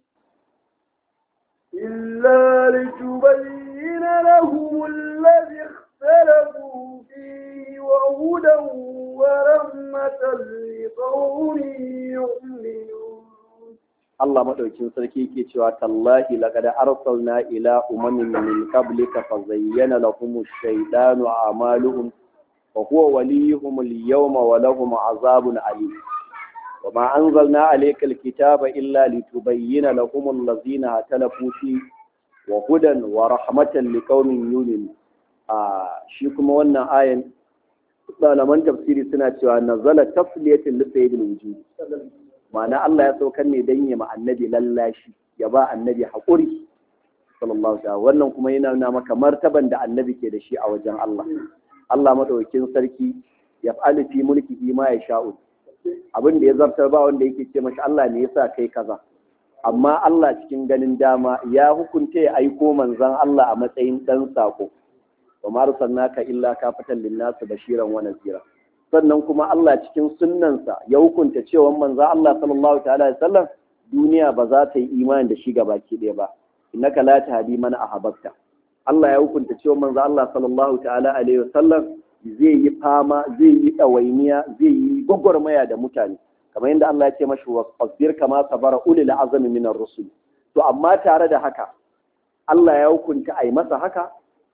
إلا لتبين لهم الذي اختلفوا فيه وهدى ورحمة لقوم يؤمنون Allah madaukin sarki yake cewa tallahi laqad arsalna ila umamin min qablika fa zayyana lahum ash-shaytanu a'maluhum wa huwa waliyuhum al-yawma wa lahum 'azabun alim وما أنزلنا عليك الكتاب إلا لتبين لهم الذين اختلفوا فيه وهدى ورحمة لقوم يؤمنون shi kuma wannan ayan malaman tafsiri suna cewa nazala tafliyatin li sayyidil wujud ma'ana Allah ya saukar ne dan ya ma annabi lallashi ya ba annabi haƙuri sallallahu alaihi wannan kuma yana nuna maka martaban da annabi ke da shi a wajen Allah Allah madaukakin sarki ya fa'alu fi mulkihi ma ya sha'u abin da ya zartar ba wanda yake ce mashi Allah ne yasa kai kaza amma Allah cikin ganin dama ya hukunta ya aiko manzon Allah a matsayin dan sako wa ma arsalnaka illa kafatan linnas bashiran wa nazira sannan kuma Allah cikin sunnansa ya hukunta cewa manzon Allah sallallahu ta'ala alaihi wasallam duniya ba za ta yi imani da shi gabaki ɗaya ba innaka la tahdi man ahbabta Allah ya hukunta cewa manzo Allah sallallahu ta'ala alaihi wasallam zai yi fama zai yi ɗawainiya zai yi gwagwarmaya da mutane kamar yadda Allah ya ce mashi wasbir kama sabara ulil azmi min ar-rusul to amma tare da haka Allah ya hukunta ai masa haka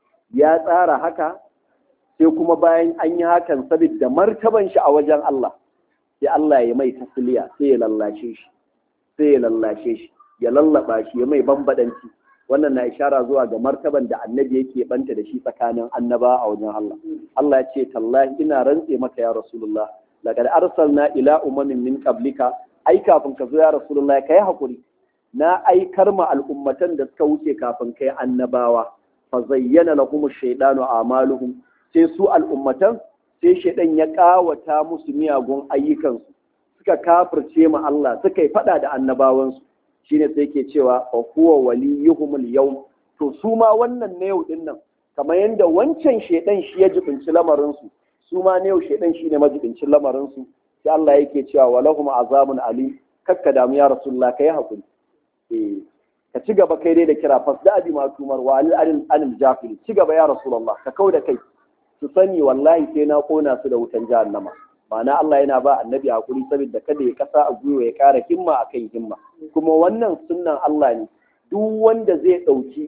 ya tsara haka sai kuma bayan an yi hakan saboda martaban shi a wajen Allah sai Allah ya mai tasliya sai ya lallashe shi sai ya lallashe shi ya lallaba shi ya mai bambadanci wannan na ishara zuwa ga martaban da annabi yake banta da shi tsakanin annaba a wajen Allah Allah ya ce tallahi ina rantse maka ya rasulullah laqad arsalna ila umamin min qablika ai kafin ka zo ya rasulullah kai hakuri na aikar ma al'ummatan da suka wuce kafin kai annabawa fa zayyana lahum ash-shaytanu a'maluhum sai su al'ummatan sai shaydan ya kawata musu miyagun ayyukansu suka kafirce ma Allah suka yi fada da annabawansu shine sai ke cewa wa huwa waliyuhumul yawm to su ma wannan na yau din nan kamar yadda wancan shedan shi ya jibinci lamarin su su ma na yau shedan shine majibincin lamarin su sai Allah yake cewa walahum azabun ali kakka damu ya rasulullah kai hakuri eh ka ci gaba kai dai da kira fasda abi ma tumar wa alil anil anil jafil ci gaba ya rasulullah ka kauda kai su sani wallahi sai na kona su da wutan jahannama ma'ana Allah yana ba annabi hakuri saboda kada ya kasa a gwiwa ya kara himma akan himma kuma wannan sunnan Allah ne duk wanda zai ɗauki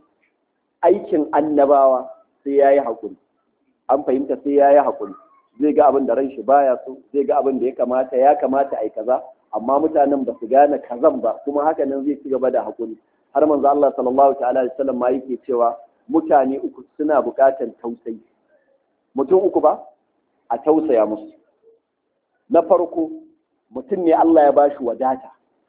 aikin annabawa sai ya yi haƙuri an fahimta sai ya yi haƙuri zai ga abin da ran shi baya so zai ga abin da ya kamata ya kamata a yi kaza amma mutanen ba su gane kazan ba kuma haka nan zai ci gaba da haƙuri har manzo Allah sallallahu ta'ala alaihi wasallam ma yake cewa mutane uku suna buƙatar tausayi mutum uku ba a tausaya musu na farko mutum ne Allah ya bashi wadata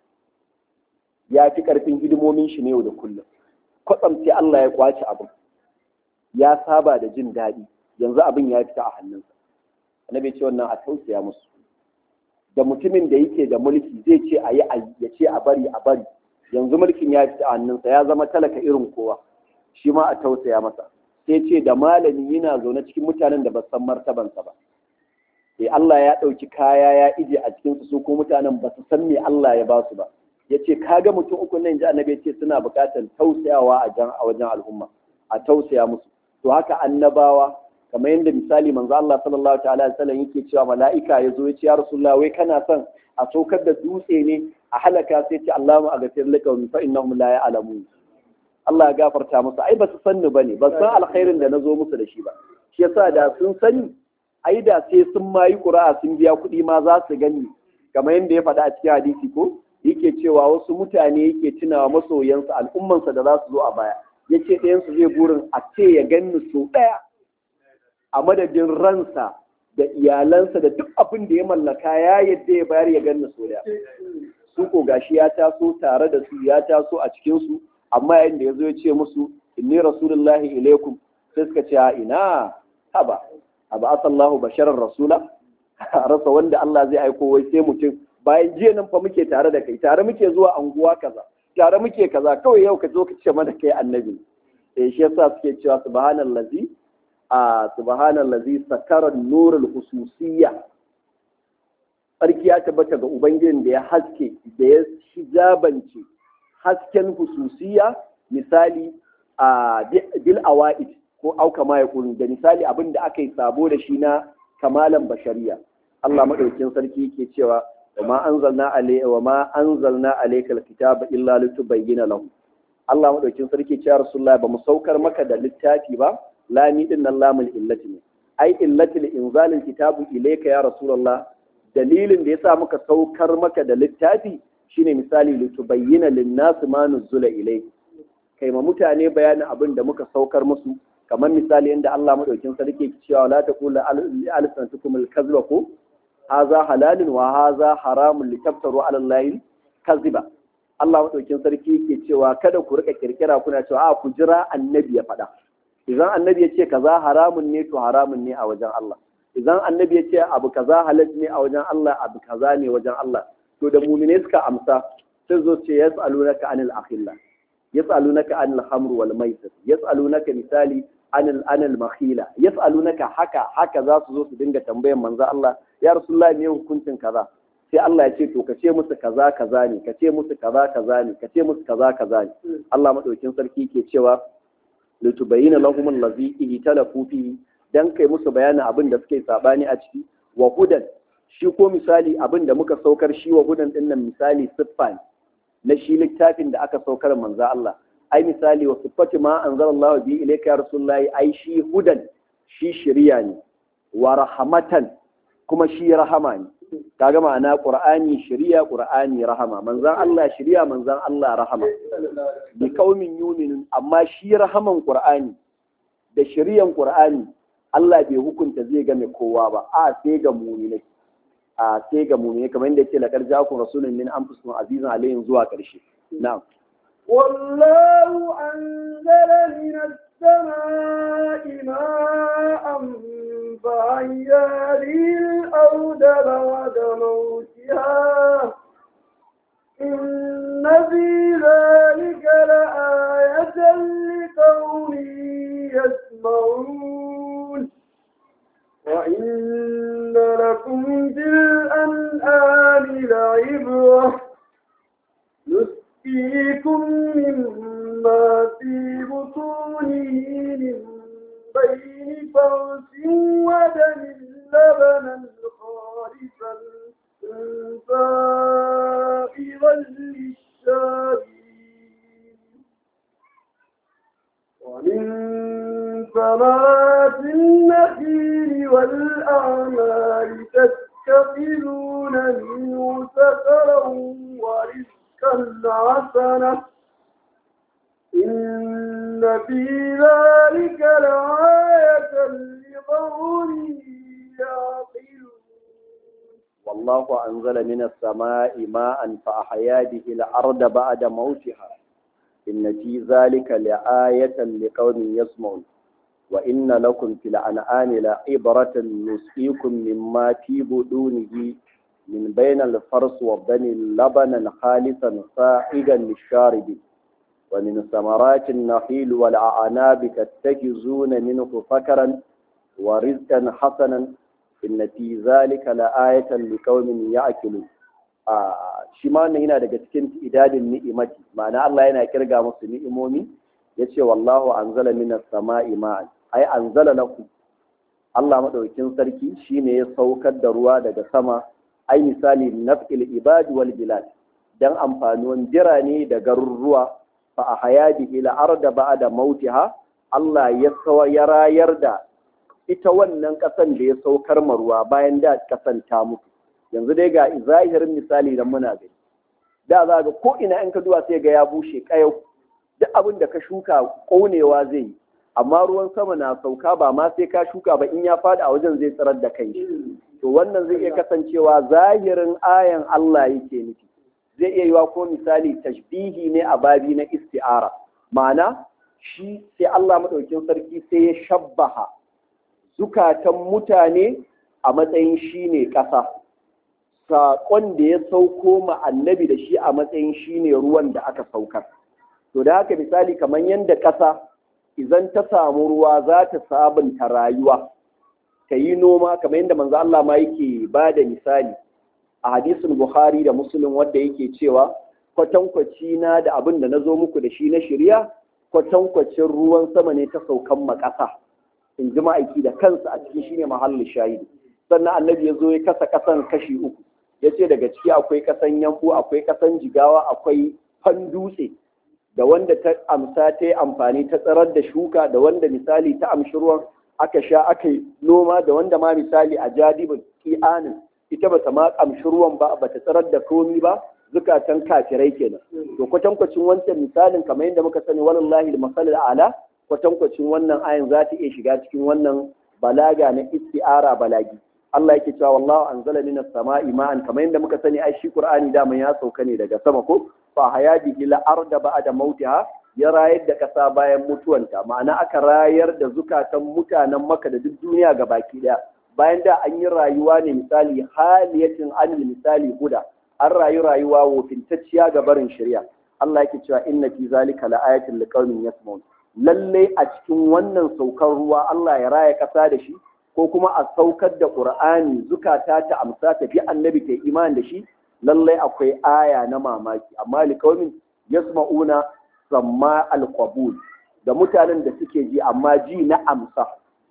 ya fi ƙarfin hidimomin shi ne yau da kullum kwatsam sai Allah ya kwace abin ya saba da jin daɗi yanzu abin ya fita a hannunsa annabi ce wannan a tausaya musu da mutumin da yake da mulki zai ce a yi ya ce a bari a bari yanzu mulkin ya fita a hannunsa ya zama talaka irin kowa shi ma a tausaya masa sai ce da malami yana zaune cikin mutanen da ba san martabansa ba sai Allah ya ɗauki kaya ya ije a cikin su ko mutanen ba su san me Allah ya ba su ba ya ce kaga mutum uku nan ji annabi ya ce suna buƙatar tausayawa a jan a wajen al'umma a tausaya musu to haka annabawa kamar yadda misali manzo Allah sallallahu ta'ala alaihi wasallam yake cewa mala'ika ya zo ya ce ya rasulullah wai kana son a saukar da dutse ne a halaka sai ce Allahumma aghfir laka fa innahum la ya'lamun Allah ya gafarta musu ai ba su sanni bane ba san alkhairin da nazo musu da shi ba shi yasa da sun sani ai da sai sun mayi ƙura'a sun biya kuɗi ma za su gani kamar yadda ya faɗa a cikin hadisi ko yake cewa wasu mutane yake tunawa masoyansa al'ummansa da za su zo a baya ya ce ɗayansu zai burin a ce ya ganni sau ɗaya a madadin ransa da iyalansa da duk abin da ya mallaka ya yadda ya bayar ya ganni sau ɗaya su ko gashi ya taso tare da su ya taso a cikinsu amma yayin da ya zo ya ce musu inni rasulullahi ilaikum sai suka ce ina haba abu asallahu basharar rasula rasa wanda Allah zai aiko wai sai mutum bayan jiya nan fa muke tare da kai tare muke zuwa anguwa kaza tare muke kaza kawai yau ka zo ka ce mana kai annabi eh shi yasa suke cewa subhanallazi a subhanallazi sakara nurul hususiyya sarki ya tabbata ga ubangijin da ya haske da ya hijabance hasken hususiyya misali a bil awaid ko auka ma ya da misali abin da aka yi sabo da shi na kamalan bashariya Allah madaukin sarki yake cewa wa ma anzalna alayka wa ma anzalna alayka alkitaba illa litubayyana lahu Allah madaukin sarki ce ya Rasulullahi ba mu saukar maka da littafi ba lami din nan lamul illati ne ai illatil inzalil kitabu ilayka ya Rasulullah dalilin da yasa muka saukar maka da littafi shine misali litubayyana lin-nas ma nuzula ilayka kai ma mutane bayanin abin da muka saukar musu kamar misali inda Allah madaukin sarki ke cewa la taqulu alsanatukum al-kadhiba ko haza halalun wa haza haramun litaftaru ala allahi kaziba Allah madaukin sarki yake cewa kada ku rika kirkira kuna cewa a ku jira annabi ya faɗa idan annabi ya ce kaza haramun ne to haramun ne a wajen Allah idan annabi ya ce abu kaza halal ne a wajen Allah abu kaza ne wajen Allah to da mu'mine suka amsa sai zo ce yas'alunaka anil akhilla yas'alunaka anil hamr wal maisir yas'alunaka misali anil anil makhila yas'alunaka haka haka za su zo su dinga tambayan manzo Allah ya rasulullahi me hukuncin kaza sai Allah ya ce to ka ce musu kaza kaza ne ka ce musu kaza kaza ne ka ce musu kaza kaza ne Allah madaukin sarki ke cewa litubayyana lahum allazi ihtalafu fihi dan kai musu bayanin abin da suke sabani a ciki wa hudan shi ko misali abin da muka saukar shi wa hudan din nan misali siffa na shi littafin da aka saukar manzo Allah ai misali wa siffati ma anzalallahu bi ilayka ya rasulullahi ai shi hudan shi shiriya ne wa rahmatan kuma shi rahama ne kaga ma'ana qur'ani shiriya qur'ani rahama manzan Allah shiriya manzan Allah rahama bi kaumin yuminun amma shi rahaman qur'ani da shiriyan qur'ani Allah bai hukunta zai game kowa ba a sai ga mu'minai a sai ga mu'minai kamar yadda yake laqad ja'akum rasulun min anfusikum azizun alayhim zuwa karshe na'am والله أنزل من السماء ماء فأحيا به الأرض بعد موتها إن في ذلك لآية لقوم يسمعون وإن لكم في الأنعام لعبرة نسقيكم مما في بطونه من بين فرس ودم لبنا خالصا سائغا للشاربين ومن ثمرات النخيل والأعمال تتخذون منه سكرا ورزقا حسنا إن في ذلك لآية لقوم يعقلون والله أنزل من السماء ماء فأحيا به الأرض بعد موتها إن في ذلك لآية لقوم يسمعون وإن لكم في الأنعام لعبرة نسقيكم مما في بدونه من بين الفرس والدم لبنا خالصا سائغا للشاربين ومن ثمرات النخيل والأعناب تتخذون منه فكرا ورزقا حسنا إن في ذلك لآية لقوم يأكلون shi ma wannan yana daga cikin idadin ni'imati ma'ana Allah yana kirga musu ni'imomi yace wallahu anzala minas sama'i ma'an ai anzala lakum Allah madaukin sarki shine ya saukar da ruwa daga sama ai misali naf'il ibad wal bilad dan amfanuwan birane da garuruwa fa ahya bihi al-arda ba'da mautiha Allah ya sawa ya rayar da ita wannan kasan da ya saukar ma ruwa bayan da kasan ta mutu yanzu dai ga zahirin misali da muna gani da za ga ko ina in ka duwa sai ga ya bushe kayau duk abin da ka shuka konewa zai yi amma ruwan sama na sauka ba ma sai ka shuka ba in ya faɗi a wajen zai tsirar da kai to wannan zai iya kasancewa zahirin ayan Allah yake nufi zai iya yiwa ko misali tashbihi ne a babi na isti'ara ma'ana shi sai Allah madaukin sarki sai ya shabbaha zukatan mutane a matsayin shi ne ƙasa saƙon da ya sauko ma annabi da shi a matsayin shi ne ruwan da aka saukar to da haka misali kamar yadda ƙasa idan ta samu ruwa za ta sabunta rayuwa ta yi noma kamar yadda manzo Allah ma yake ba da misali a hadisin Bukhari da Muslim wanda yake cewa kwatankwaci na da abin da na zo muku da shi na shirya kwatankwacin ruwan sama ne ta saukan makasa in ji ma'aiki da kansa a cikin shine mahallin shahidi sannan annabi ya zo ya kasa kasan kashi uku ya ce daga ciki akwai kasan yambu akwai kasan jigawa akwai fan dutse da wanda ta amsa ta yi amfani ta tsarar da shuka da wanda misali ta amshi ruwan aka sha aka yi noma da wanda ma misali a jadibin ki'anin ita bata ma amshi ruwan ba bata tsarar da komi ba zukatan kafirai kenan to kwatankwacin wancan misalin kamar yadda muka sani wallahi al ala kwatankwacin wannan ayin za ta iya shiga cikin wannan balaga na isti'ara balagi Allah yake cewa wallahu anzala minas sama'i ma'an kamar yadda muka sani ai shi Qur'ani da ya sauka ne daga sama ko fa hayadi ila arda ba'da mautiha ya rayar da kasa bayan mutuwanta ma'ana aka rayar da zukatan mutanen Makka da duk duniya ga baki daya bayan da an yi rayuwa ne misali haliyatin anil misali huda an rayu rayuwa wofintacciya ga barin shari'a Allah yake cewa inna fi zalika laayatin liqaumin yasma'un lalle a cikin wannan saukar ruwa Allah ya raya kasa da shi ko kuma a saukar da Qur'ani zukata ta amsa ta fi annabi ta iman da shi lalle akwai aya na mamaki amma liqaumin yasma'una samma alqabul da mutanen da suke ji amma ji na amsa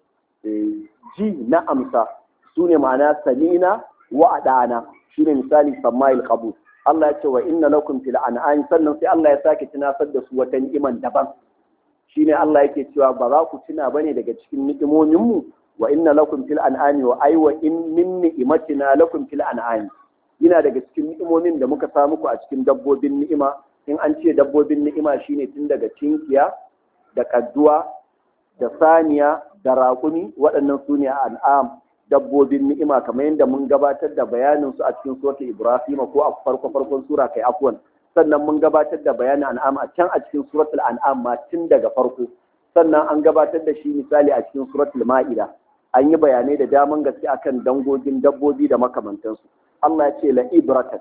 ji na amsa sune ma'ana samina wa adana shine misali samma alqabul Allah ya ce wa inna lakum fil an'am sannan sai Allah ya sake tunasar da su wata ni'iman daban shine Allah yake cewa ba za ku tuna bane daga cikin ni'imomin mu wa inna lakum fil an'ami wa ay wa in min ni'matina lakum fil an'ami yana daga cikin ni'imomin da muka samu ku a cikin dabbobin ni'ima in an ce dabbobin ni'ima shine tun daga tinkiya da kadduwa da saniya da raƙumi waɗannan su ne an'am dabbobin ni'ima kamar yadda mun gabatar da bayanin su a cikin suratul Ibrahim ko a farko farkon sura kai afwan sannan mun gabatar da bayanin an'am a can a cikin suratul an'am ma tun daga farko sannan an gabatar da shi misali a cikin suratul ma'ida an yi bayanai da daman gaske akan dangogin dabbobi da makamantansu Allah ya ce la ibratan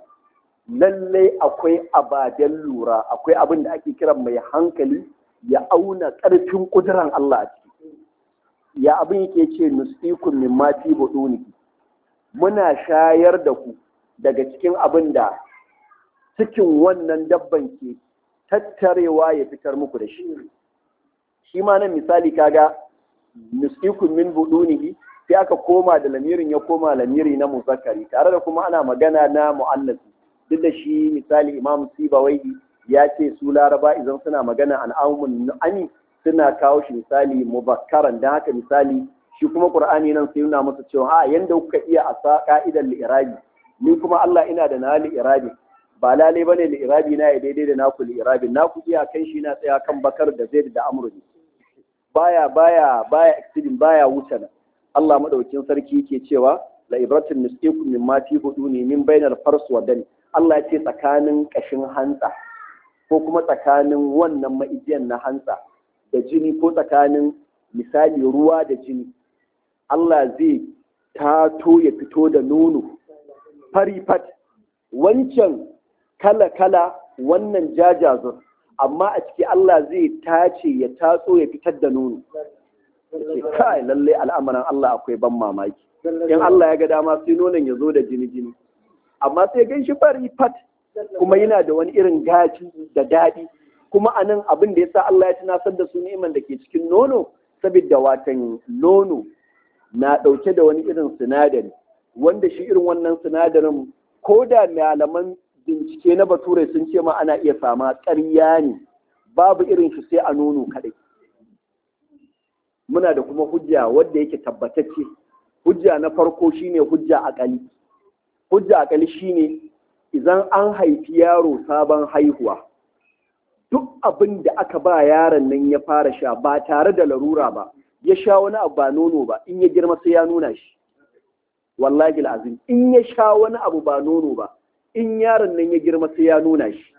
lalle akwai abaden lura akwai abin da ake kiran mai hankali ya auna ƙarfin ƙuduran Allah a ciki ya abin yake ce nusikun min ma fi buduni muna shayar da ku daga cikin abin da cikin wannan dabban ke tattarewa ya fitar muku da shi shi ma nan misali kaga nusikun min budunihi sai aka koma da lamirin ya koma lamiri na muzakkari tare da kuma ana magana na mu'annasi duk da shi misali imam sibawaihi ya ce su laraba idan suna magana an amun ani suna kawo shi misali mubakkaran dan haka misali shi kuma qur'ani nan sai nuna masa cewa a yanda kuka iya a sa ka'idar li'irabi ni kuma Allah ina da na li'irabi ba lale bane li'irabi na ya daidai da naku li'irabi naku iya kai shi na tsaya kan bakar da zaid da amru baya baya baya exceeding baya wuce nan Allah madaukin sarki yake cewa la ibratin nusikum mimma fi buduni min bainal fars wa dani Allah ya ce tsakanin kashin hantsa ko kuma tsakanin wannan ma'ijiyan na hantsa da jini ko tsakanin misali ruwa da jini Allah zai tato ya fito da nono fari fat wancan kala-kala wannan jajazur amma a ciki Allah zai tace ya tatso ya fitar da nono ce kai lalle al'amuran Allah akwai ban mamaki in Allah ya ga dama sai nonon ya zo da jini-jini amma sai gan shi fari fat kuma yana da wani irin gaci da daɗi kuma a nan abin da ya sa Allah ya tunasar da su ni'iman da ke cikin nono saboda watan nono na ɗauke da wani irin sinadari wanda shi irin wannan sinadarin ko da malaman bincike na bature sun ce ma ana iya sama ƙarya ne babu irin shi sai a nono kaɗai muna da kuma hujja wadda yake tabbatacce hujja na farko shine hujja akali hujja akali shine idan an haifi yaro sabon haihuwa duk abin da aka ba yaron nan ya fara sha ba tare da larura ba ya sha wani abu ba nono ba in ya girma sai ya nuna shi wallahi azim in ya sha wani abu ba nono ba in yaron nan ya girma sai ya nuna shi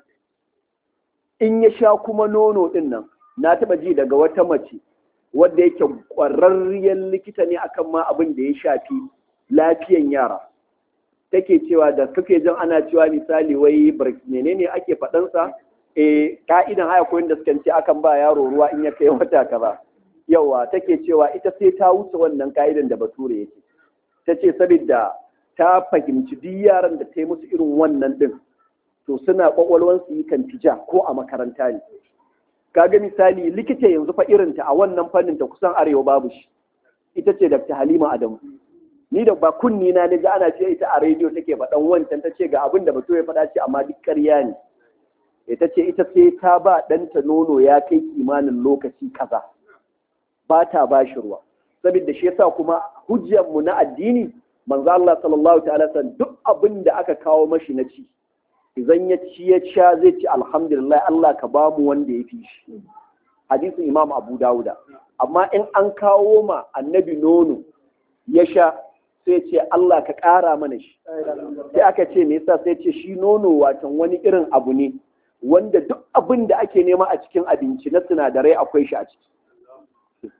in ya sha kuma nono din nan na taba ji daga wata mace wadda yake ƙwararriyar likita ne akan ma abin da ya shafi lafiyan yara take cewa da kake jin ana cewa misali wai menene ake faɗansa eh ka'idan haya koyin da suka ce akan ba yaro ruwa in ya kai wata kaza yawa take cewa ita sai ta wuce wannan ka'idan da bature yake ta ce saboda ta fahimci duk yaran da ta yi musu irin wannan din to suna kwakwalwansu yi kan tija ko a makaranta ne kaga misali likita yanzu fa irinta a wannan fannin ta kusan arewa babu shi ita ce Dr. Halima Adamu ni da ba kunni na ji ana ce ita a rediyo take faɗan wancan ta ce ga abin da bato ya faɗa ce amma duk ƙarya ne ita ce ita sai ta ba ɗanta nono ya kai kimanin lokaci kaza ba ta ba shi ruwa saboda shi yasa kuma hujjar mu na addini manzo Allah sallallahu ta'ala san duk abin da aka kawo mashi na ci idan ya ci ya sha zai ci alhamdulillah Allah ka ba mu wanda ya fi shi hadisin Imam Abu Dawuda amma in an kawo ma annabi nono ya sha sai ce Allah ka ƙara mana shi sai aka ce me yasa sai ce shi nono watan wani irin abu ne wanda duk abin da ake nema a cikin abinci na sinadarai akwai shi a ciki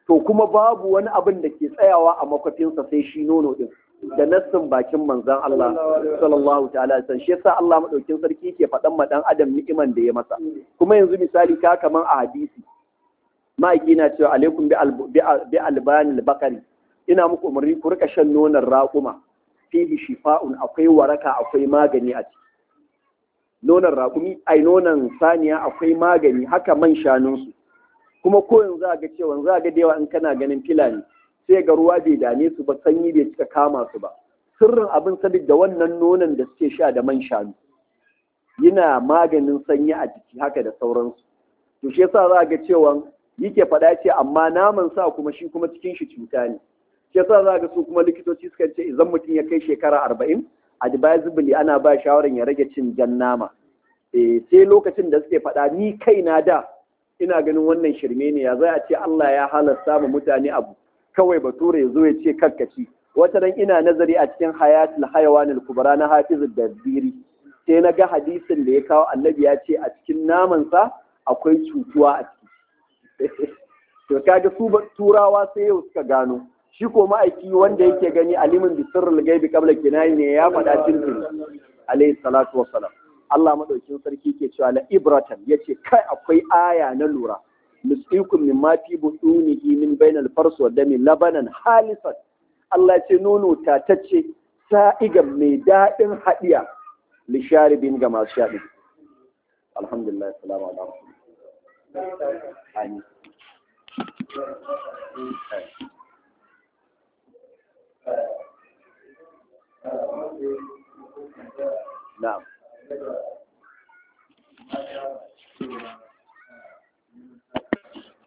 to kuma babu wani abin da ke tsayawa a makwafinsa sai shi nono din da nassin bakin manzon Allah sallallahu ta'ala san shi yasa Allah madaukin sarki ke faɗan ma dan adam ni'iman da ya masa kuma yanzu misali ka kaman a hadisi ma'aiki na cewa alaikum bi albani bakari ina muku umarni ku rika shan nonon raƙuma fihi shifa'un akwai waraka akwai magani a ciki nonon raƙumi ai nonon saniya akwai magani haka man shanunsu kuma ko yanzu za ga cewa za ga da yawa in kana ganin filani sai ga ruwa bai dame su ba sanyi bai cika kama su ba sirrin abin sabid da wannan nonon da suke sha da man shanu yana maganin sanyi a jiki haka da sauransu to shi yasa za ga cewa yake faɗa ce amma naman sa kuma shi kuma cikin shi cuta ne shi yasa za ga su kuma likitoci suka ce idan mutum ya kai shekara arba'in advisably ana ba shawarar ya rage cin jan nama eh sai lokacin da suke faɗa ni kaina da ina ganin wannan shirme ne ya zai a ce Allah ya halasta ma mutane abu kawai bature ya zo ya ce karkaci wata ran ina nazari a cikin hayatul hayawanil kubra na hafizud dabbiri sai na ga hadisin da ya kawo annabi ya ce a cikin namansa akwai cutuwa a ciki to kaga su turawa sai yau suka gano shi ko ma'aiki wanda yake gani alimin bi sirrul gaibi qabla kinayi ne ya faɗa cikin alayhi salatu wassalam Allah madaukin sarki ke cewa la ibratan yace kai akwai aya na lura nusqikum mimma fi butunihi min bainal fars wa dami labanan halisan Allah ce nono tatacce sa'igan mai daɗin haɗiya lisharibin ga masu shaɗi alhamdulillah salamu alaikum Amin. Na'am.